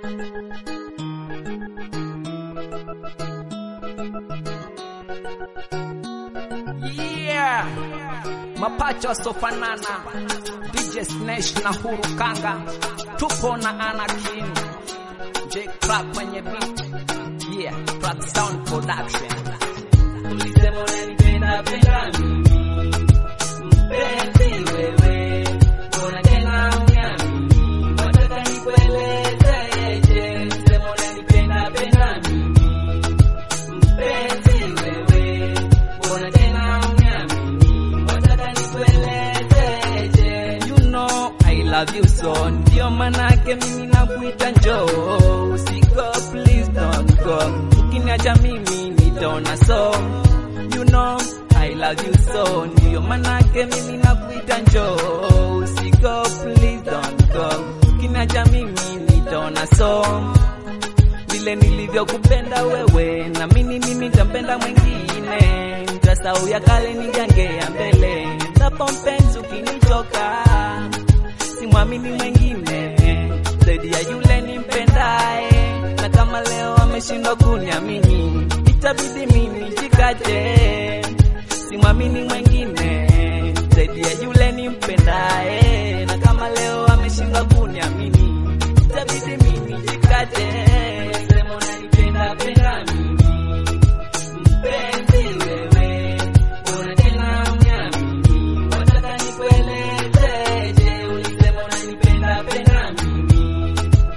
Yeah. Mapacha wasofanana DJ Snesh na Huru Kanga, tupo na Anakin J Crack kwenye beat. Yeah, Crack Sound Production. Ulisema unanipenda penda mimi mpenzi wewe, mbona tena uniamini? Wataka nikuelezeje? Ulisema unanipenda penda mimi mpenzi wewe, mbona tena uniamini? Wataka nikuelezeje? You know I love you so, ndio manake mimi nakuita njoo. Usiko please don't go, ukiniacha mimi nitaona so. You know I love you so, ndio manake mimi nakuita njoo. Usiko please don't go, ukiniacha mimi nitaona so. Vile nilivyokupenda wewe, na mimi mimi nitampenda mwingine, nitasahau ya kale nigange ya mbele, ndapo mpenzi ukinichoka simwamini mwengine zaidi ya yule nimpendaye, na kama leo ameshindwa kuniamini, itabidi mimi jikate. Simwamini mwengine zaidi ya yule nimpendaye, na kama leo ameshindwa kuniamini, itabidi mimi jikate. Ulisema unanipenda penda mimi mpenzi wewe, mbona tena uniamini? Wataka nikuelezeje? Ulisema unanipenda penda mimi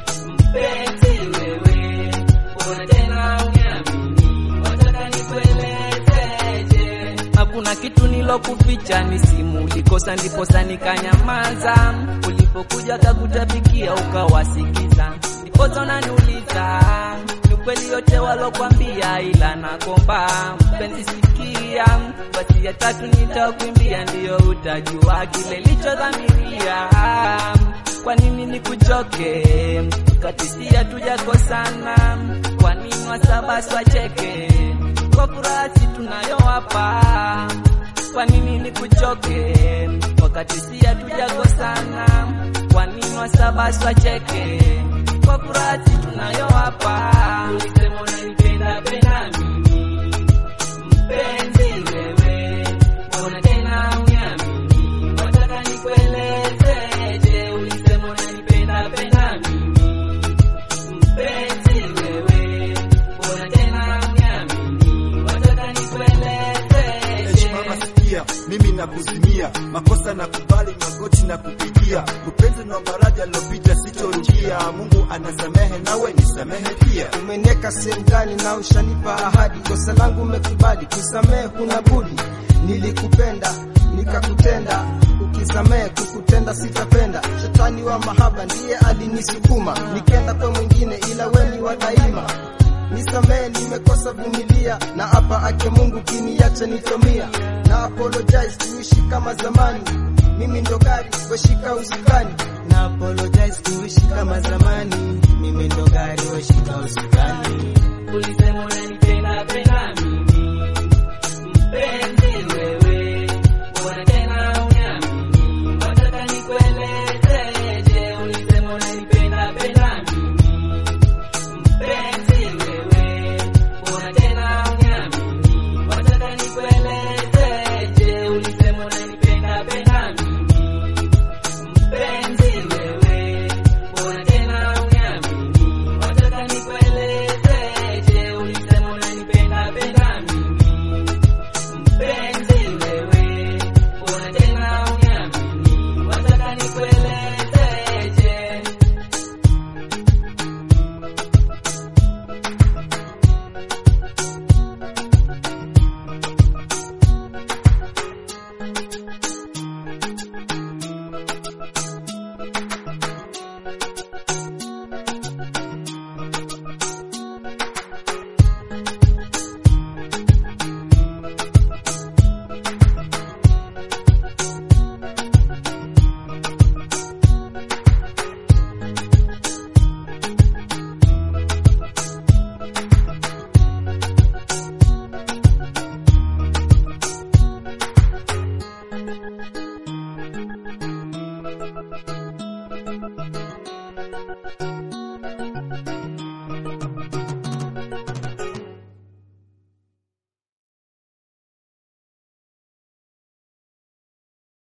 mpenzi wewe, mbona tena uniamini? Wataka nikuelezeje? Hakuna kitu nilokuficha, ni simu ulikosa, ndiposa nikanyamaza. Ulipokuja kakutapikia ukawasikiza, ndiposa unaniuliza ni kweli yote walokwambia, ila nakomba mpenzi, sikia basi ya tatu nitakuimbia, ndiyo utajua kile lichodhamiria. Kwa nini nikuchoke kati si hatujakosana? Kwa nini wasabasi wacheke kwa furaha si tunayowapa? Kwa nini nikuchoke wakati si hatujakosana? Kwa nini wasabasi wacheke kwa furaha si tunayowapa? Ulisema unanipenda penda mimi mpenzi wewe, mbona tena uniamini? Wataka nikuelezeje? Ulisema unanipenda penda mimi mpenzi wewe, mbona tena uniamini? Wataka nikuelezeje? Mama sikia, mimi nakuzimia, makosa na kubali, magoti na kupigia, upenzi na faraja lopita sitorudia. Mungu anasamehe, nawe nisamehe pia. umenieka sehemu gani na ushanipa ahadi, kosa langu umekubali, kusamehe kuna budi. Nilikupenda nikakutenda, ukisamehe kukutenda sitapenda. Shetani wa mahaba ndiye alinisukuma, nikenda kwa mwingine, ila weni wa daima. Nisamehe, nimekosa vumilia, na hapa ake Mungu kiniacha nitomia, na apologize, tuishi kama zamani. Mimi ndo gari weshika usukani, na apologize, tuishi kama zamani.